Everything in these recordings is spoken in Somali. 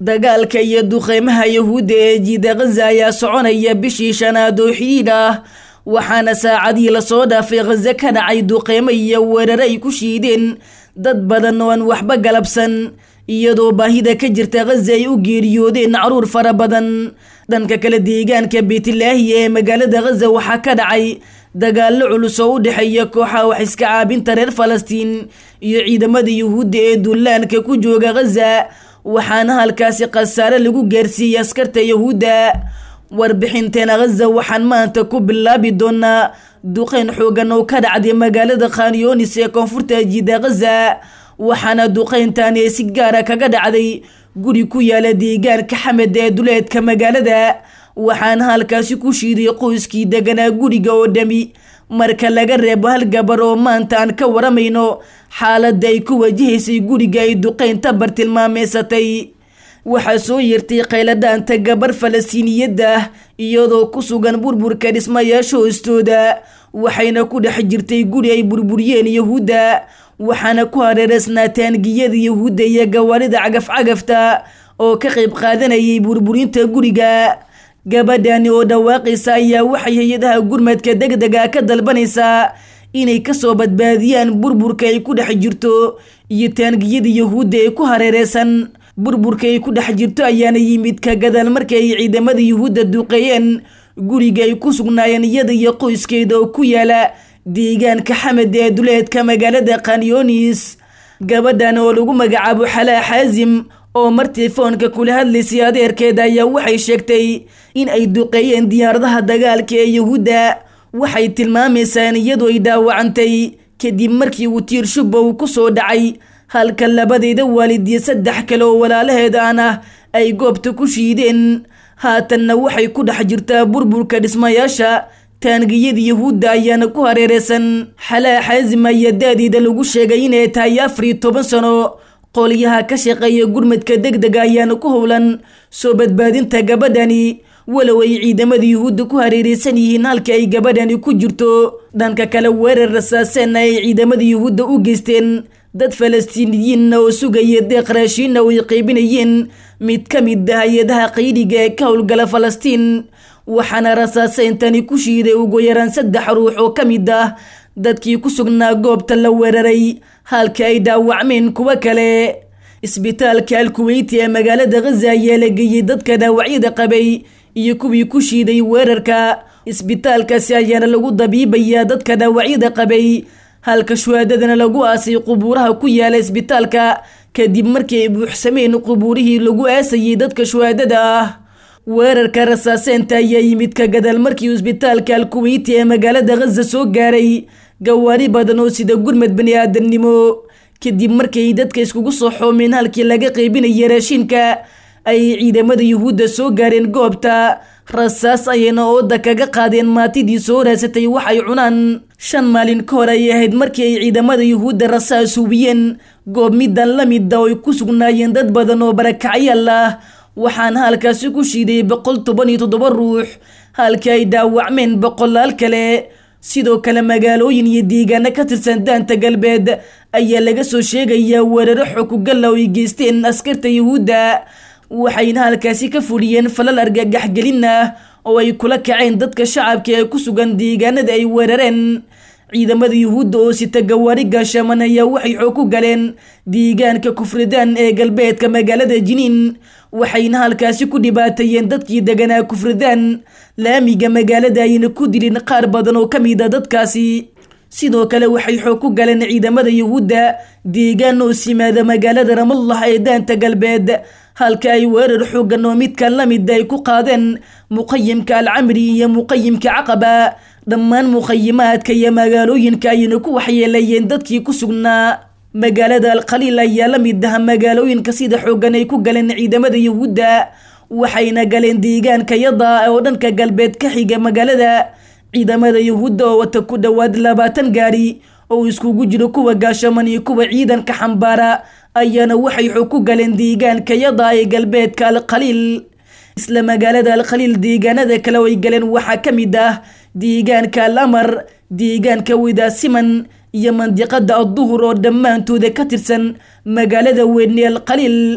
dagaalka iyo duqeymaha yahuudda ee jiida khaza ayaa soconaya bishii shanaad oo xidhiidh ah waxaana saacadii lasoo dhaafay khaza ka dhacay duqeymo iyo weerare ay ku shiideen dad badan oo aan waxba galabsan iyadoo baahida ka jirta khaza ay u geeriyoodeen caruur fara badan dhanka kale deegaanka beytlaahiya ee magaalada khaza waxaa ka dhacay dagaallo culus oo u dhexeeya kooxaha wax iska caabinta reer falastiin iyo ciidamada yuhuudda ee dullaanka ku jooga khaza waxaana halkaasi khasaare lagu gaarsiiyey askarta yahuudda warbixinteena khaza waxaan maanta ku bilaabi doonaa duqeyn xoogan oo ka dhacday magaalada khanyonis ee koonfurta jiida khaza waxaana duqeyntaani ee si gaara kaga dhacday guri ku yaala deegaanka xamed ee duleedka magaalada waxaana halkaasi ku shiiday qoyskii deganaa guriga oo dhami marka laga reebo hal gabar oo maanta aan ka waramayno xaaladda ay ku wajahaysay guriga ay duqeynta bartilmaameysatay waxaa soo yeertay khayladhaanta gabar falastiiniyadda ah iyadoo ku sugan burburka dhismayaasha hoostooda waxayna ku dhex jirtay guri ay burburiyeen yahuudda waxaana ku hareereysnaa taangiyada yahuudda iyo gawaarida cagaf-cagafta oo ka qayb qaadanayay burburinta guriga gabadhani oo dhawaaqaysa ayaa waxay hay-adaha gurmadka deg dega ka dalbanaysaa inay kasoo badbaadiyaan burburka ay ku dhex jirto iyo taangiyada yahuudda ee ku hareereysan burburka ay ku dhex jirto ayaana yimid ka gadaal markii ay ciidamada yuhuudda duqeeyeen guriga ay ku sugnaayeen iyada iyo qoyskeeda oo ku yaala deegaanka xamed ee duleedka magaalada khanyonis gabadhan oo lagu magacaabo xalaa xaasim oo mar telefoonka kula hadlaysay adeerkeeda ayaa waxay sheegtay in ay duqeeyeen diyaaradaha dagaalka ee yahuudda waxay tilmaamaysaan iyadoo ay dhaawacantay kadib markii uu tiir shubba uu ku soo dhacay halka labadeeda waalid iyo saddex kale oo walaalaheeda aan ah ay goobta ku shiideen haatanna waxay ku dhex jirtaa burburka dhismayaasha taangiyada yahuudda ayaana ku hareereysan xalaa xaasim ayaa da-deeda lagu sheegay inay tahay afar iyo toban sano qolyaha ka shaqeeya gurmadka deg dega ayaana ku howlan soo badbaadinta gabadhani walow ay ciidamada yuhuudda ku hareereysan yihiin halka ay gabadhani ku jirto dhanka kale weerar rasaaseenna ay ciidamada yuhuudda u geysteen dad falastiiniyiinna oo sugaya deeq raashiinna oo ay qeybinayeen mid ka mid ah hay-adaha qaydiga ee ka howlgala falastiin waxaana rasaaseyntani ku shiiday ugu yaraan saddex ruux oo ka mid ah dadkii ku sugnaa goobta la weeraray halka ay dhaawacmeen kuwo kale isbitaalka alkuweyti ee magaalada khaza ayaa la geeyey dadka dhaawacyada qabay iyo kuwii ku shiiday weerarka isbitaalkaasi ayaana lagu dabiibayaa dadka dhaawacyada qabay halka shuhaadadana lagu aasay qubuuraha ku yaala isbitaalka kadib markii ay buuxsameen qubuurihii lagu aasayay dadka shuhaadada ah weerarka rasaaseenta ayaa yimid ka gadaal markii isbitaalka alkuweyti ee magaalada khaza soo gaaray gawaari badan oo sida gurmad bani aadamnimo kadib markii ay dadka iskugu soo xoomeen halkii laga qeybinaya raashinka ay ciidamada yuhuudda soo gaareen goobta rasaas ayayna ooda kaga qaadeen maatidii soo raasatay waxay cunaan shan maalin ka hor ay ahayd markii ay ciidamada yuhuudda rasaas hubiyeen goob midan la mida oo ay ku sugnaayeen dad badan oo barakacyaal ah waxaana halkaasi ku shiiday boqol toban iyo toddoba ruux halkii ay dhaawacmeen boqolaal kale sidoo kale magaalooyin iyo deegaano ka tirsan daanta galbeed ayaa laga soo sheegayaa weeraro xokugalla oo ay geysteen askarta yuhuudda waxayna halkaasi ka fuliyeen falal argagaxgelin ah oo ay kula kaceen dadka shacabka ee ku sugan deegaanada ay weerareen ciidamada yuhuudda oo sita gawaari gaashaman ayaa waxay xoog ku galeen deegaanka kufridaan ee galbeedka magaalada jiniin waxayna halkaasi ku dhibaateeyeen dadkii deganaa kufridaan laamiga magaalada ayna ku dilin qaar badan oo ka mid a dadkaasi sidoo kale waxay xoog ku galeen ciidamada yuhuudda deegaan oo simaada magaalada ramallah ee daanta galbeed halka ay weerar xoogan oo midkan la mid ay ku qaadeen muqayimka alcamri iyo muqayimka caqaba dhammaan muqayimaadka iyo magaalooyinka ayayna ku waxyeeleeyeen dadkii ku sugnaa magaalada alkhaliil ayaa la mid ah magaalooyinka sida xoogan ay ku galeen ciidamada yuhuudda waxayna galeen deegaanka yada oo dhanka galbeed ka xiga magaalada ciidamada yuhuudda oo wata ku dhowaad labaatan gaari oo iskugu jiro kuwa gaashaman iyo kuwa ciidanka xambaara ayaana waxay xoog ku galeen deegaanka yada ee galbeedka alkhaliil isla magaalada alkhaliil deegaanada kale oo ay galeen waxaa ka mid ah deegaanka al amar deegaanka widaasiman iyo mandiqada adduhur oo dhammaantooda ka tirsan magaalada weyne alkhaliil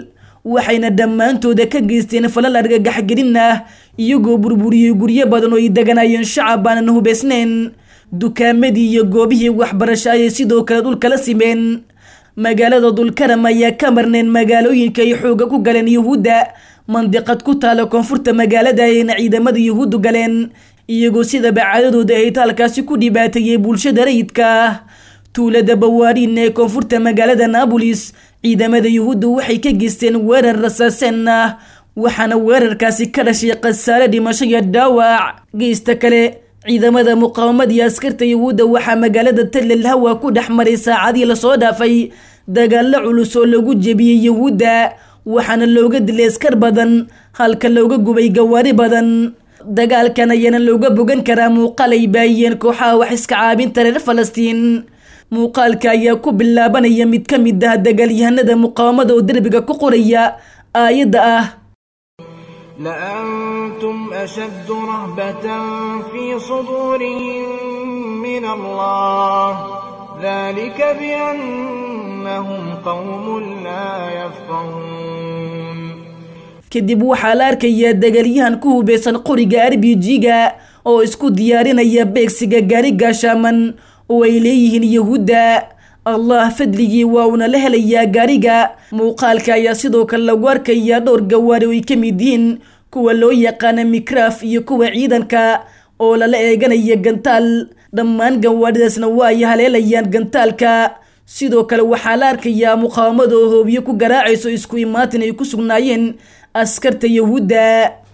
waxayna dhammaantooda ka geysteen falal argagaxgelin ah iyagoo burburiyey guryo badan oo ay deganayeen shacab aanan hubaysnayn dukaamadii iyo goobihii waxbarasho ayay sidoo kale dhulkala simeen magaalada dulkaram ayaa ka marneen magaalooyinka ay xooga ku galeen yuhuudda mandiqad ku taala koonfurta magaalada ayayna ciidamada yuhuuddu galeen iyagoo sidaba caadadooda ahayd halkaasi ku dhibaateeyey bulshada rayidka ah tuulada bawaariin ee koonfurta magaalada naabolis ciidamada yuhuudda waxay ka geysteen weerar rasaaseen ah waxaana weerarkaasi ka dhashay khasaare dhimasho iyo dhaawac geysta kale ciidamada muqaawamada iyo askarta yuhuudda waxaa magaalada tallel hawa ku dhex maray saacadii lasoo dhaafay dagaalo culus oo lagu jebiyey yuhuudda waxaana looga dilay askar badan halka looga gubay gawaari badan dagaalkan ayaana looga bogan karaa muuqaal ay baayiyeen kooxaha wax iska caabinta reer falastiin muuqaalka ayaa ku bilaabanaya mid ka mid ah dagaalyahanada muqaawamada oo derbiga ku qoraya aayadda ah لأنتم أشد رهبة في صدورهم من الله ذلك بأنهم قوم لا يفقهون kadib waxaa la arkayaa dagaalyahan ku hubeysan qoriga arbijiga oo isku diyaarinaya beegsiga gaari gaashaaman oo ay leeyihiin yuhuudda allah fadligii waa uuna la helayaa gaariga muuqaalka ayaa sidoo kale lagu arkayaa dhowr gawaari oo ay ka mid yihiin kuwa loo yaqaana mikraaf iyo kuwa ciidanka oo lala eeganaya gantaal dhammaan gawaaridaasna waa ay haleelayaan gantaalka sidoo kale waxaa la arkayaa muqaawamada oo hoobiyo ku garaacayso isku imaatin ay ku sugnaayeen askarta yuhuudda